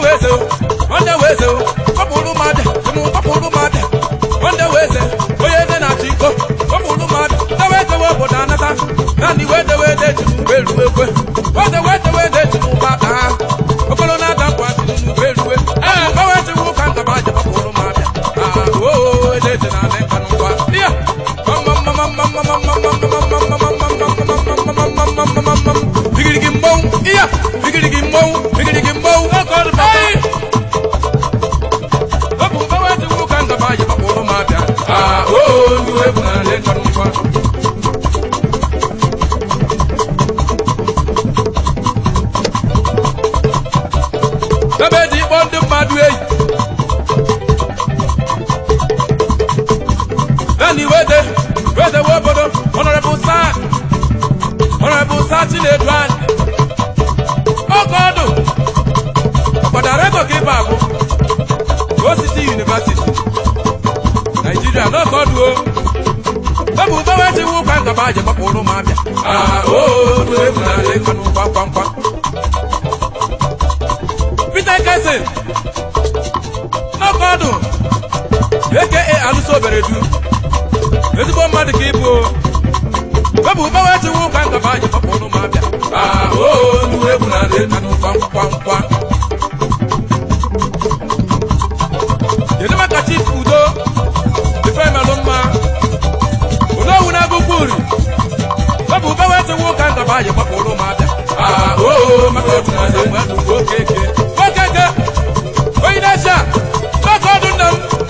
weze o nwanne weze o kpọpụrụ m abịa ịmụ kpọpụrụ m abịa nwanne weze onye eze na-achị iko kpọpụrụ m abịa dewe edewe obodo anata naanị wede wede ji n'ugbo eruwe ekwe wede wede wede ji n'ụba taa okolo na-ada nkwa ji n'ugbo eruwe ee gbawe ji wụ ka ngaba aja kpọpụrụ m abịa aa oo ede ede na adị nka n'ụwa ya bigirigi mbọnwụ iya bigirigi mbọnwụ bigirigi mbọnwụ oge ọdụ bata ọ bụ mgbawa ji wụ ka ngaba aja kpọpụrụ m abịa aa oo ndị egwu na adị nka n'ụwa ebe eji ịkpọ ndị mmadụ eyi naanị wede wede we obodo honorable sa honorable sa chinedu anyị oge ọdụ ọgbadareto ka ịba abụ osisi university naijiria n'oge ọdụ o ebe ube wee jiwu ụka ngaba aja gbapụrụ m abịa aa oo ndị egwu na-adị mmanụ kwamkwamkwa Peter Kesin n'ọkọdụ aka alụso obere du ezigbo mmadụ ka ịbụ webụ gbawa echiwu ụka ngaba anyị gbapụrụ m abịa aa oo ndị egwu na adị nka kwamkwamkwa kedu maka chief udo ifemelụ mma onowu na agụkwu uri webụ gbawa echiwu ụka ngaba anyị gbapụrụ m abịa aa oo maka egwu na adị mmadụ oke eke okeke onye na-eche a n'oge ọdụ nna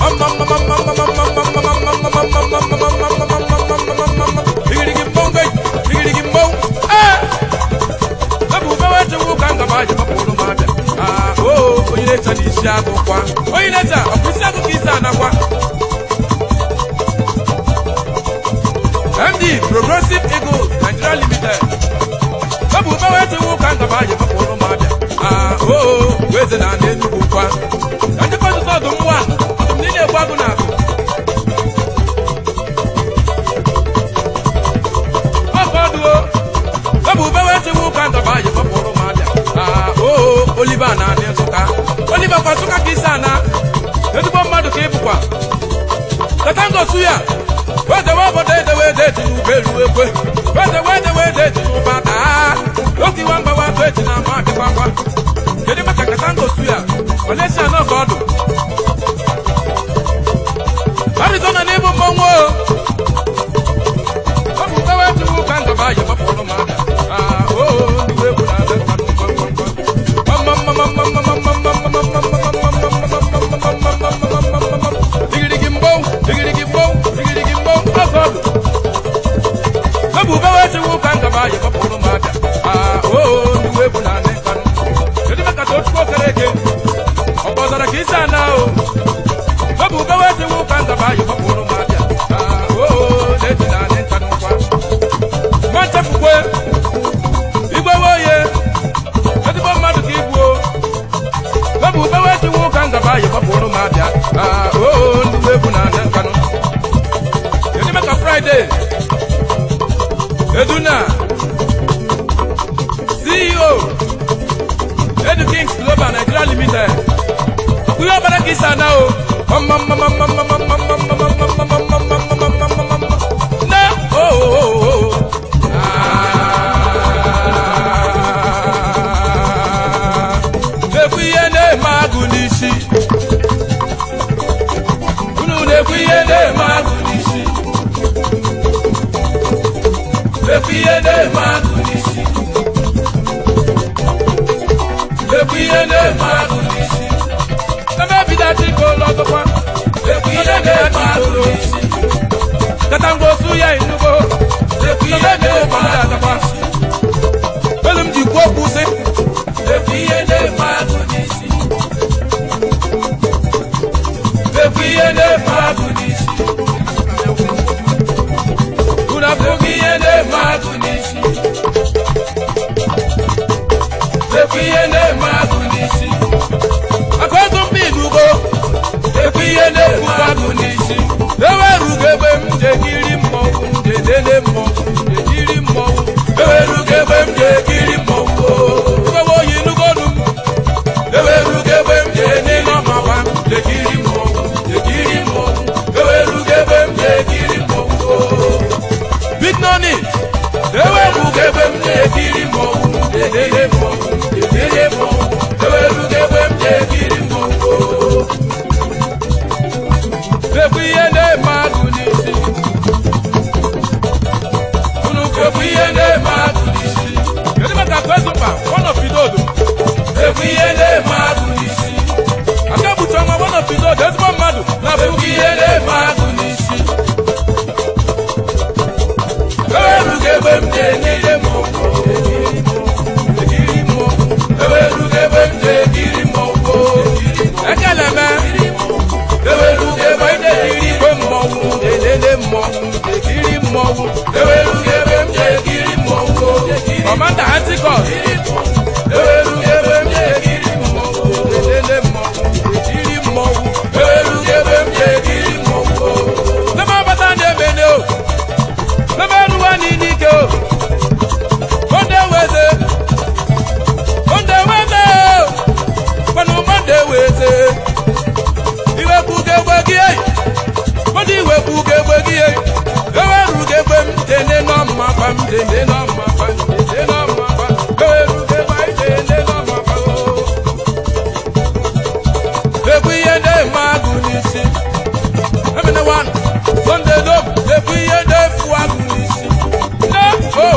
m bigirigi mbọngwe bigirigi mbọng ee ebe ubewe chewu ka ngaba aja gbapụrụ m abịa aa oo onye na-eche na isi agụ kwa onye na-eche ọ bụ isi agụ ka isi anakwa md progressive eagles nigeria limited ebe ubewe chewu ka ngaba aja gbapụrụ m abịa aa oo weze na ana enugwu kwa ka njikọ ọtụtụ ọdụm nwa ọdụm niile egbu agụ na agụ ọkọ ọdụo ebe ube wee chewu ụka ngaba aja gbapụrụ m abịa aa oo oliva na adị nsụka oliva kwa nsụka ka isi ana ezigbo mmadụ ka ịbụkwa katangosu ya wedewe obodo edewe ede eji n'ugbo eruwe ekwe wedewe edewe ede eji n'ụba taa oge iwa mgbawa atụ eji na ama adịkwakwa kedu maka katangosu ya olesia n'oge ọdụ arizona n'ịbụ mmọnwụ o ọ bụ mgbawa ejiwu ka ngaba aja gbapụrụ m abịa aa oo ndị egwu na-adị mkpa digirigi mbọw digirigi mbọw digirigi mbọw ọgọ ọdụ ebu mgbawa ejiwu ka ngaba aja gbapụrụ m abịa aa oo ndị egwu na-adị mkpa kedu maka tochukwu okere eke ọ kpọzara ka isi ana o ebu mgbawa ejiwu ka ngaba aja gbapụrụ m abịa aa oo na-eji na-adị nka n'ụkwa nwachapụkwe igwewe oye ezigbo mmadụ ka ibu o webụ ubewe ejiwu ka ngaba ayi gbapụrụ m abịa aa oo ndị egwu na ana nkanụ kedu maka fraịde eduna ceo edu kings global nigeria limited ọkụghị ọbara ka isi ana o na oo na-ekwu ihe na-eme agụ n'isi unu na-ekwu ihe na-eme agụ n'isi na-ekwu ihe na-eme agụ n'isi na-ekwu ihe na-eme agụ n'isi ebe bidachi ka ụlọ ọzọkwa na-ekwu ihe na-eme agụ n'isi katangwa osu ya inugo na-ekwu ihe na-eme agụ n'isi elu m ji kwuo okwu sị na-ekwu ihe na-eme agụ n'isi na-ekwu ihe na-eme agụ n'isi unu afụghị ihe na-eme agụ n'isi na-ekwu ihe na-eme agụ n'isi aka ego mba inugo na-ekwu ihe na-eme agụ n'isi ewerugo ebe m jekiri mmọnwụ njedede mmọnwụ jejiri mmọnwụ ewe na-elele mmọnwụ elele mmọnwụ ewerugo egbe m na-ekiri mmọnwụ ekwu ihe na-eme agụ n'isi unu ekwu ihe na-eme agụ n'isi kedu maka kwezụkpa wọnọpidodo ekwu ihe na-eme agụ n'isi aka bucha nwa wọnọpidodo ezigbo mmadụ na-abụghị ihe na-eme agụ n'isi ewerugo egbe m na-ekiri mmọnwụ ekiri mmọnwụ ewerugo egbe m na-ekiri mmọnwụ ekele me ewerugo ebe anyị na-ekiri igwe mmọnwụ na-elele mmọnwụ ekiri mmọnwụ ewerugo ebe m na-ekiri mmọnwụ kọmanda antikọs ewerugo ebe m na-ekiri mmọnwụ na-elele mmọnwụ ekiri mmọnwụ ewerugo ebe m na-ekiri mmọnwụ n'ebe ọbata na-emene o n'ebe eruwa n'ike o onde weze onde weze o kwanụ monde weze iwepụga egbe gị eyi mmadụ iwepụga egbe gị eyi eweruga egbe m tene n'ọmma gba m tene n'ọmma gba m tene n'ọmma gba eweruga egbe anyị tene n'ọmma gba o ekwu ihe na-eme agụ n'isi emene wan sonde dom ekwu ihe na-efu agụ n'isi na o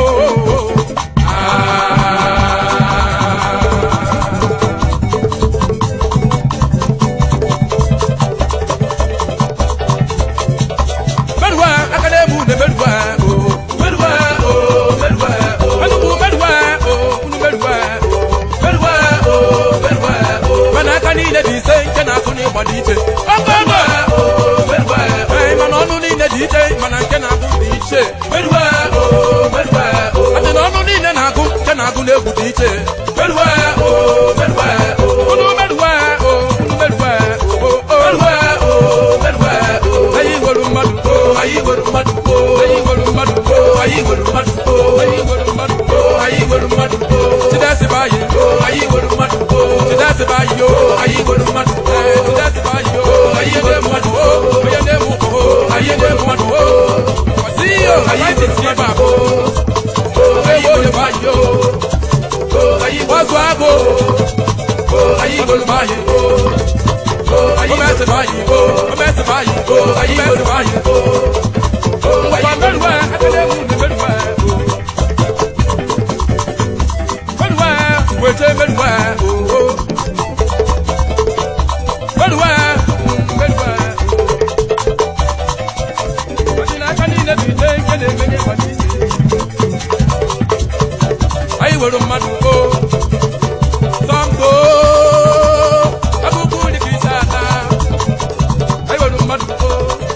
Merwa akademu ne merwa o merwa o merwa o anubu merwa o unu merwa o merwa o merwa o mana aka niile dị ise nke na-akụ n'ịgba dị iche ọkọ merwa o merwa o ee mana ọnụ niile dị iche mana nke na-akụ dị iche merwa o merwa o adị na ọnụ niile na-akụ nke na-akụ n'egwu dị iche merwa o merwa o unu merwa o unu merwa o o merwa o merwa o anyị nwere mmadụ o anyị nwere mmadụ o anyị nwere mmadụ o anyị nwere mmadụ o anyị nwere mmadụ o anyị nwere mmadụ o chidesi bụ anyị o anyị nwere mmadụ o chidesi bụ anyị o anyị nwere mmadụ o chidesi bụ anyị o anyị nwere mmadụ o onye na-emu o anyị nwere mmadụ o kwasị o anyị dị si ebe a o ewu onye bụ anyị o anyị gbazụ agụ o anyị nwere mmadụ o o mẹsẹ̀ báyìí o o mẹsẹ̀ báyìí o o mẹsẹ̀ báyìí o o wà mẹ́rùwẹ̀ akadẹ́mù ní mẹ́rùwẹ̀ o mẹ́rùwẹ̀ wẹ̀tẹ̀ mẹ́rùwẹ̀ o o mẹ́rùwẹ̀ mẹ́rùwẹ̀ o ọ̀dìnà aka niile bụ ite nke na-emenye mmadụ isi anyị nwere mmadụ o sọmko abụkwu dị ka isi ala anyị nwere mmadụ o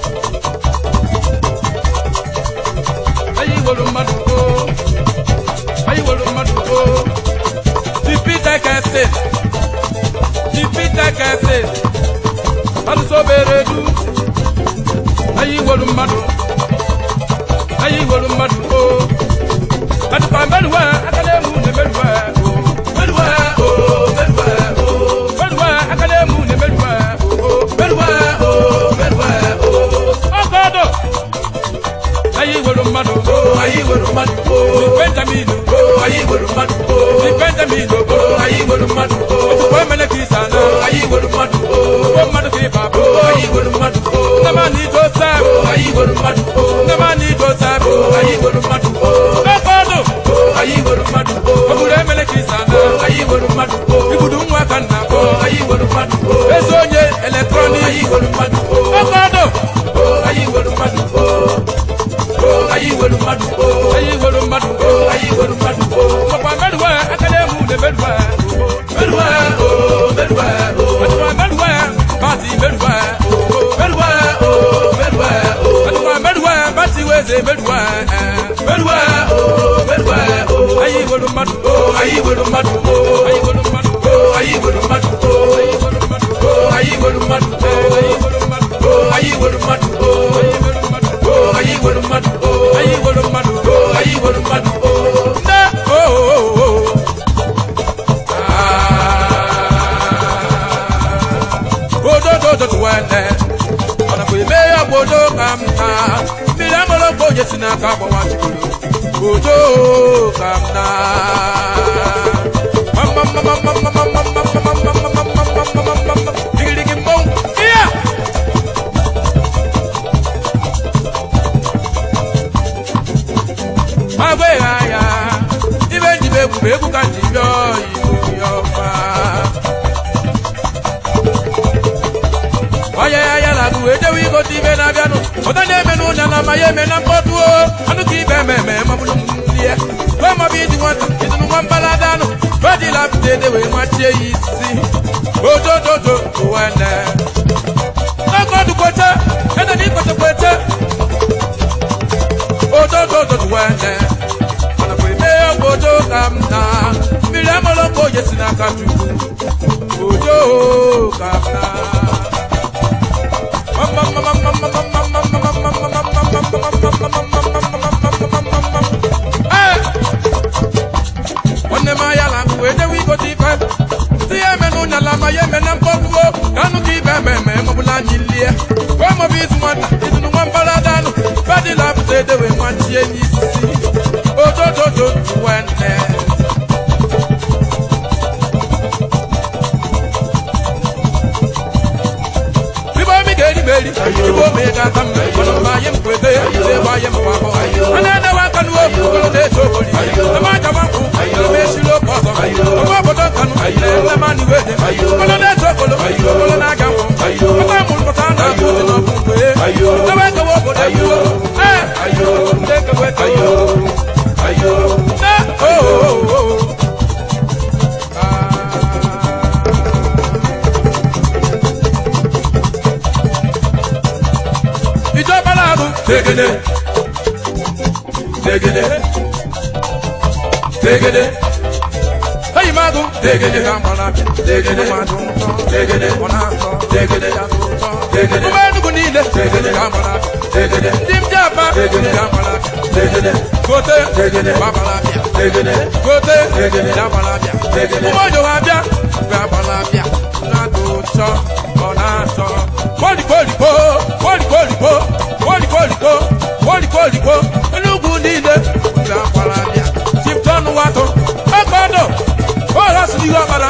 anyị nwere mmadụ o anyị nwere mmadụ o dipita kese dipita kese alụsobere du anyị nwere mmadụ anyị nwere mmadụ o adịkwa mmerụwa akademu na emerụwa o merụwa o merụwa o merụwa akademu na emerụwa o merụwa o merụwa o ọgọdọ anyị nwere mmadụ o anyị nwere mmadụ o benjamin o anyị nwere mmadụ o benjamin o anyị nwere mmadụ o otukwa emene ka isa na anyị nwere mmadụ o o mmadụ ka ịba bụ anyị nwere mmadụ o nnamani joseph anyị nwere mmadụ o nnamani joseph anyị nwere mmadụ o ọgọdọ anyị nwere mmadụ o obodo emene ka isa na anyị nwere mmadụ o ibudu nwa ka nna o anyị nwere mmadụ o eze onye eletrọnik anyị nwere mmadụ o ọgọdọ anyị nwere mmadụ o anyị nwere mmadụ o anyị nwere mmadụ o anyị nwere mmadụ o makwa merụwa akademu na merụwa merụwa o merụwa o makwa merụwa bati merụwa o merụwa o merụwa o makwa merụwa bati weze merụwa merụwa o merụwa o anyị nwere mmadụ o anyị nwere mmadụ o anyị nwere mmadụ o anyị nwere mmadụ o anyị nwere mmadụ o anyị nwere mmadụ o anyị nwere mmadụ o anyị nwere mmadụ o anyị nwere mmadụ o anyị nwere mmadụ o anyị nwere mmadụ o anyị nwere mmadụ o nne o o o odododo wene ọnakwa ime ya bụ odo ka m taa mmiri aṅụrụ mgbe onye si n'aka agbawa chikoro ojo ka m na digirigi mbọnwụ iya agwaghị anya ibe njibe egwu bụ egwu ka nji bịa igbo ya ọma onye ya ya na agụ ejewe igote ibe na-abịanụ ụda na-eme n'ụnya na ama ya eme na mkpọtụ o anụ ka ibe eme eme mabụrụ mmiri ya wee mabụ ịdị nwata ịdịnụ nwa mbalada anụ fedila pụta ede wee machie ya isi ojojojo wene n'ọkọdụ kwete ede na ikpete kwete ojojojo wene mana kwa ime ya bụ ojo ka m na mmiri amụrụ ka oye si n'aka chukwu ojo ka m na nwanne m anya la wee jewe igote ife ndị ya eme n'ụnya la ma ya eme na mkpọgbuo ka anụ ka ibe eme eme mọbụla anyị lie wee mọbụ izu nwata izunu nwa mbalada anụ badila pụta edewe nwachie n'isi ojojojo wenne Ibo mi geri meri, ibo mi gata mme, kono ma yem kwete, se wa yem wa ho. Ana na wa kanu o, kono de so boli. Na ma ja wa ku, na me si lo ko so. Ko bo do kanu, le na ma ni wede. Kono de so kolo, kono na ga wo. Ko ta mu ko ta na ku ti no ku we. Na wa ka wo bo de ku. Eh, de ka we ka yo. Na, oh, oh, oh. Ah. ìjọba láàbù. Tegede. Tegede. Tegede. Ẹyin máa dùn. Tegede. Tegede. Tegede. Tegede. Tegede. Mo máa dùnkù ní ilé. Tegede. Tegede. Ndị m jẹ́ àbá. Tegede. Tegede. Gote. Tegede. Babalabia. Tegede. Gote. Tegede. Babalabia. Tegede. Mo máa jọ wá bíà. Babalabia. Na-adụ ụtọ. Ọ na-atọ. Kwolikwolikwo. Kwolikwolikwo. Kwolikwolikwo. Kwolikwolikwo. Enugwu niile. Babalabia. Tipton Wato. Ọkọdọ. Ọha si n'ihu ọkpara.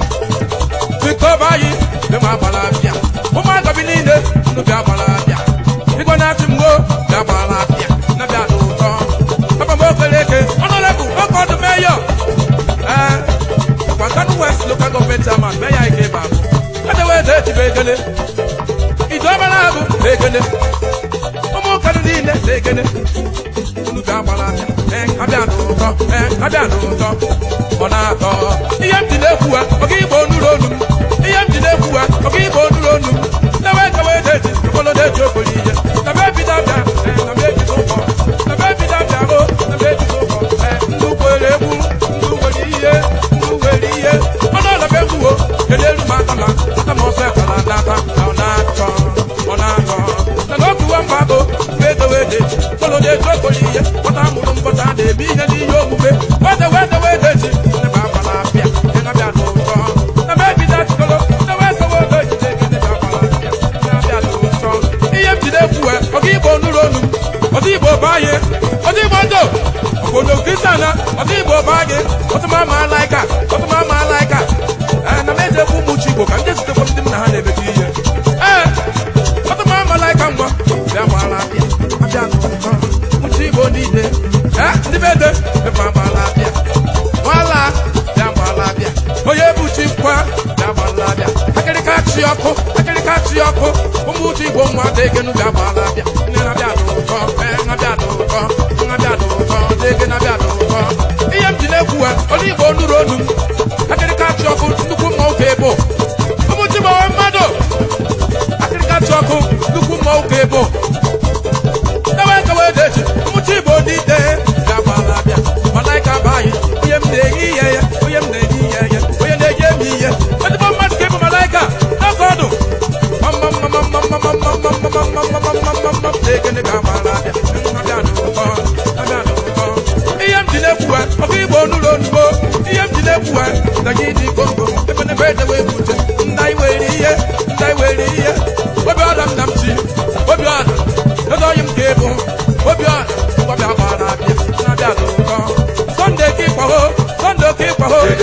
Victor Bayi. Ema Babalabia. Ụmụaka bi niile. Ndụ bịa Babalabia. Igwe na-achị mgbo. Bịa Babalabia. Na-bịa dị ụtọ. Papa m okeleke. Ọnọlebụ. Ọkọdụ meyọ. Ee. Kwa Kano West local government chairman. Meya Ike Babu. Adewe Ede Tibe Ekele. Ìjọba na-abụ ekele. Ụmụ kanụ niile na-ekele. Unu bịa gbara abịa. Ee, abịa n'ụtọ. Ee, abịa n'ụtọ. Ọ na-atọ. Ihe m ji na-ekwu ha, ọ ga igbo onuru onu m. Ihe m ji na-ekwu ha, ọ ga igbo onuru onu m. Dewe dewe deji, okpolo deji okporo ihe. Debe ebido abịa, ee, na m ebido ụkọ. Debe ebido abịa, o, na m ebido ụkọ. Ee, ndị kwere egwu, ndị nwere ihe, ndị nwere ihe. Ọnụ ọla bụ egwu o, kelelu m aka ma, aka m ọsọ ekala n'aka, na ọ na-atọ, ọ na-atọ. Na n'otuwa mba bụ, mgbe edewe deji, okpolo deji okporo ihe. Nwata mụrụ mbọta na-eme ihe n'ihe omume. Wede wede wede ji, ndị ma agbala abịa, ndị na-abịa n'ụtọ. Na m ebido achịkọlọ, ndị wee kewa oge ji na-ege ndị ga-agbala abịa, ndị na-abịa n'ụtọ. Ihe m ji na-ekwu ha, ọ ga igbo onuru onu m. Ọdị igbo banye, ọdị igbo ndụ. Obodo Kristana, ọdị igbo banye, ọtụma ma alaika, ọtụma ma alaika. Ee, na m eji ekwu ụmụ uche igbo ka ndị zitekwa ndị m na ha na-emekọ ihe. Ee, ọtụma ma alaika ngwa, bịa gbara abịa, abịa n'ụtọ. Uche igbo niile, ee, ndị be ede, bịa gbara abịa. Nwala, bịa gbara abịa. Onye bụ chi nkwa, bịa gbara abịa. Akịrịka chi ọkụ, akịrịka chi ọkụ. Ụmụ uche igbo nwa degenu bịa gbara abịa. Nne na-abịa n'ụtọ, ee, na-abịa n'ụtọ, na-abịa n'ụtọ, dege na-abịa n'ụtọ. Ihe m ji na-ekwu ha, ọrụ igbo nụrụ onu m. Akịrịka chi ọkụ, nnukwu mma oge ebo. Ụmụ chi gbawa mmadụ. Akịrịka chi ọkụ, nnukwu mma oge ebo. Ewe kewe deji, ụmụ chi igbo niile bịa gbara abịa. Malaika bayi, onye m na-eyi ihe ya, onye m na-eyi ihe ya, onye na-eyi emi ihe. Ezigbo mmadụ ka ịbụ malaika, n'oge ọdụ.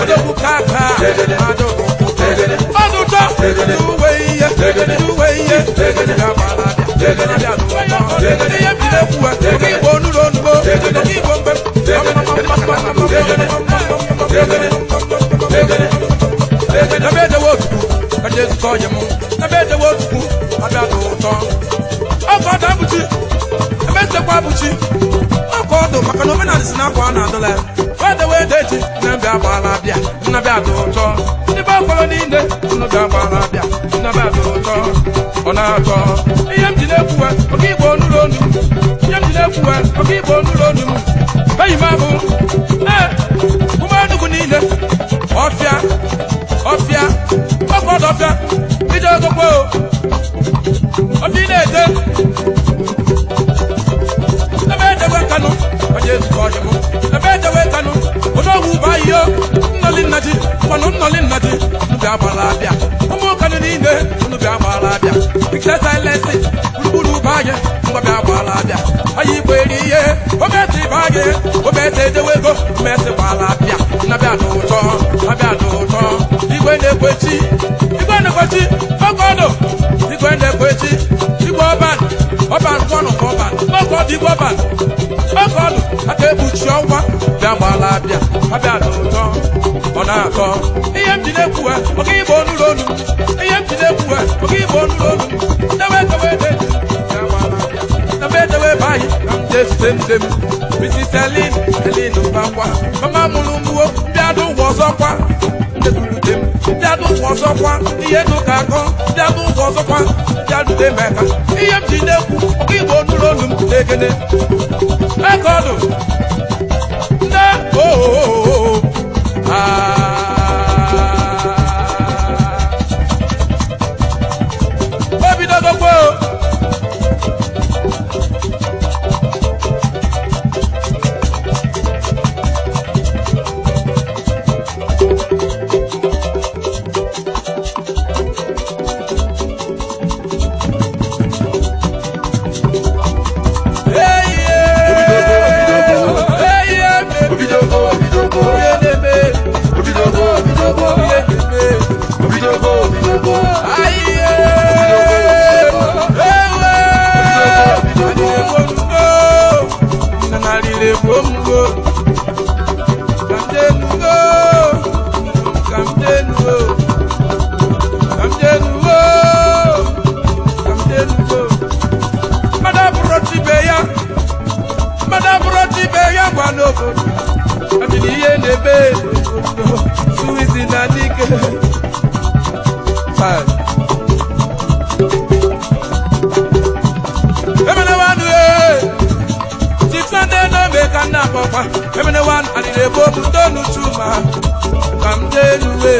odogwu kaka adụ ọdụ ụtọ uwe ihe uwe ihe ga-agbara abịa ihe m jiri ekwu oge igbo onuru onugbo oge igbo mgbe ebe edewe otutu kacha ezukọ onye m ebe edewe otutu abịa dị ụtọ ọkọ ọdụ abụchi ebe nchekwa abụchi ọkọ ọdụ maka na omenala si n'akwa a na-adụla ya wedewe ede echi nnabịa agbaala abịa nnabịa dị ụtọ ndị be ọkọrọ niile nnabịa agbaala abịa nnabịa dị ụtọ ọ na-atọ ihe m ji na-ekwuwe oge igbo onuru onu ihe m ji na-ekwuwe oge igbo onuru onu m beghị m abụ ee ume enugwu niile ọfịa ọfịa ọkọdụ ọfịa ije ogokwe o ọfịa ị na-ete ebe edewe kanụ onye ezukọ ọyị m ebe edewe kanụ odogwu bụ ahịhịa nnọli nna ji mmanụ nnọli nna ji unu bịa gbara abịa ụmụ kanụ niile unu bịa gbara abịa ikise silesi gburugburu bụ anyị ngwa bịa gbara abịa anyị igbo eri ihe omesi bụ anyị omesi edewe ego omesi gbara abịa nnabịa dị ụtọ abịa dị ụtọ igwe na-ekwechi igwe na-ekwechi oge ọdụ igwe na-ekwechi igwe ọban ọban kwanụ ka ọban oge ọdụ igwe ọban oge ọdụ aka ekpuchi ọnwa bịa gbala abịa abịa dị ụtọ ọ na-atọ ihe m ji na-ekwuwe oge igbo onuru onu ihe m ji na-ekwuwe oge igbo onuru onu dewe dewe de bịa gbala abịa debe edewe ebe anyị ka m jee zute nne m Mrs. Elin Elin Mbakwa mama mụrụ mgbuo bịa dị ụgwọ ọzọkwa ndedurute m bịa dị ụgwọ ọzọkwa ihe dị ụka akọ bịa dị ụgwọ ọzọkwa bịa dute m eka ihe m ji na-ekwu oge igbo onuru onu m na-ekene eke ọdụ nne oo obidogokwe ihe na-ebe suwizi na dike emenewanụ chifnade n'ome ka nna akpọkwa emenewanụ alịrị ebe obu tonu chuma ka m dee nuwe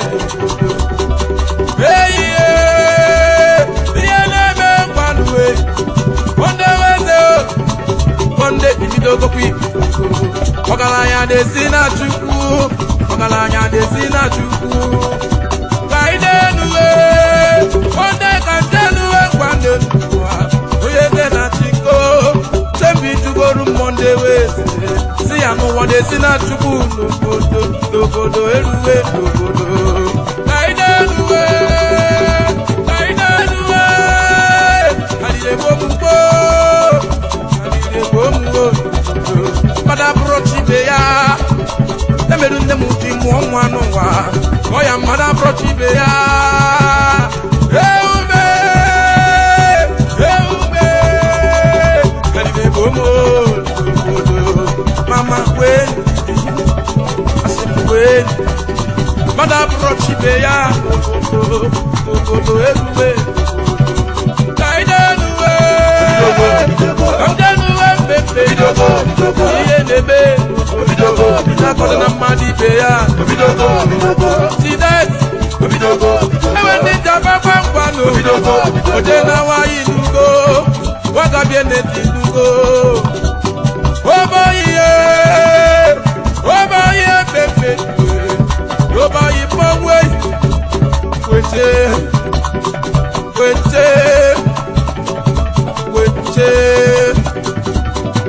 eyihe ihe na-eme ngwanụwe onde weze onde ibidogokwa ibi ọgaranya na-esi na chukwu ọgaranya na-esi na chukwu ka ị na-enuwe onde ka ndenuwe ngwanne n'ụwa onye de na chiko chembi jugoro mmọnde wee si ya n'ụwa na-esi na chukwu n'obodo n'obodo eruwe n'obodo ka ị na-enuwe ka ị na-enuwe alilebomugbo alilebomugbo mmadụ abụrụ chibe ya emerụ nne m ji mụọ nwa n'ụwa kpọọ ya mmadụ abụrụ chibe ya eume eume karịrị obodo mama kwee asị m kwee mmadụ abụrụ chibe ya obodo obodo erube ka anyị na-enuwe ka m ga-enuwe mmepe ihe na-eme nakọdụ na mmadụ ibe ya tidet enwe ndị njaba gwangwanụ oje na nwaanyị n'ugo wagabie n'eti n'ugo oboyiye oboyiye pepe oboyi pọnwe kwete kwete kwete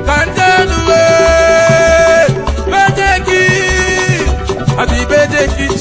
kandenuwe bejeki àti bejeki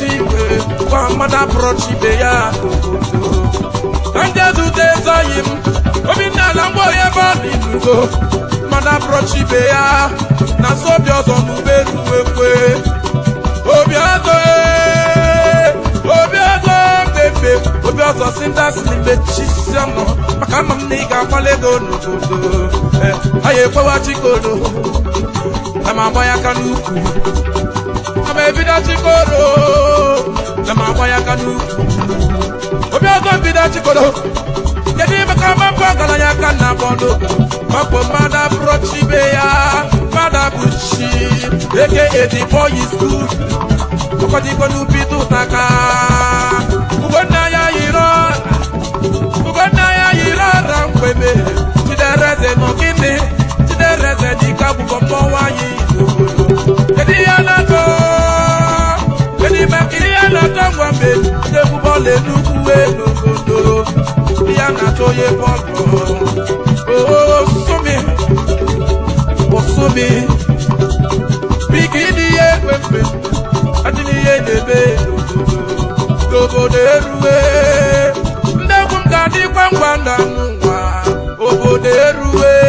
mmadụ apụrọchi ibe ya n'obodo ka ndị ezute ezoghị m obinna ala mgbe onye ebe ọ dị n'ugo mmadụ apụrọchi ibe ya na so obi ọzọ n'ube ruwekwe obi ọzọ ee, obi ọzọ mmepe obi ọzọ si ndị asị n'ime chisi ọnụ maka ama m na ị ga-akwala ego n'obodo Eh, anyị ekwewa chikoro na m agba ya aka n'ukwu na m ebido chikoro na m agba ya aka n'ukwu obi ọzọ mbido chikoro kedu ime ka mapụ ọgaranya aka na bọọlụ mapụ mmadụ abụrụ chibe ya mmadụ abụchi eke edi boy is good ọkọdịgo n'ubi tụtaka ugonna ya yiri ọra ugonna ya yiri ọra mgbebe chidereze nọ gịnị chidereze dịka bụbọ mmọnwụ anyị n'obodo kedu ihe na-atọ kedu ime ka ihe na-atọ ngwa mgbe ndị egwu bọọlụ enugwu n'obodo ihe na-atọ onye bọọlụ oo sumi osumi biki dị ihe ekpemkpe adị n'ihe na-eme n'obodo n'obodo erue ndị egwu m ga-adịkwa ngwa na nwa obodo erue